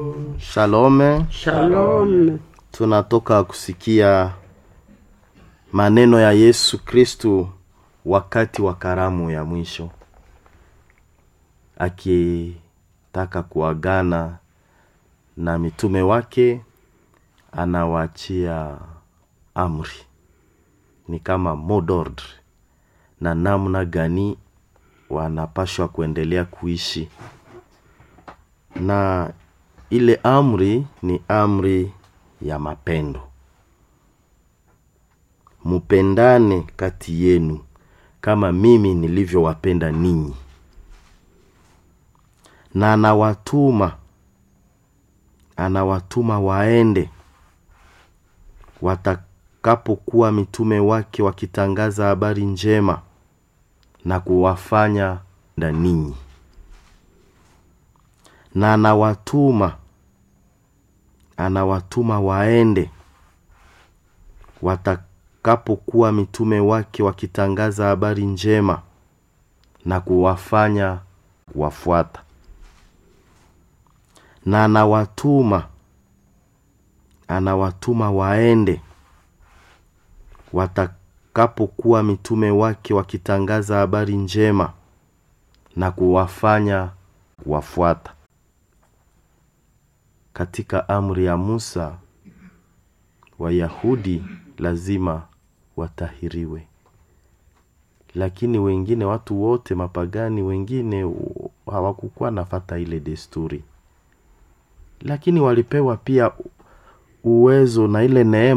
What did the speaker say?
Shalome, Shalom. tunatoka kusikia maneno ya Yesu Kristu wakati wa karamu ya mwisho, akitaka kuagana na mitume wake, anawaachia amri, ni kama mot d'ordre na namna gani wanapashwa kuendelea kuishi na ile amri ni amri ya mapendo mupendane kati yenu kama mimi nilivyowapenda ninyi na anawatuma anawatuma waende watakapokuwa mitume wake wakitangaza habari njema na kuwafanya na ninyi na anawatuma anawatuma waende watakapokuwa mitume wake wakitangaza habari njema na kuwafanya kuwafuata na anawatuma anawatuma waende watakapokuwa mitume wake wakitangaza habari njema na kuwafanya kuwafuata katika amri ya Musa Wayahudi lazima watahiriwe, lakini wengine, watu wote mapagani wengine hawakukuwa nafata ile desturi, lakini walipewa pia uwezo na ile neema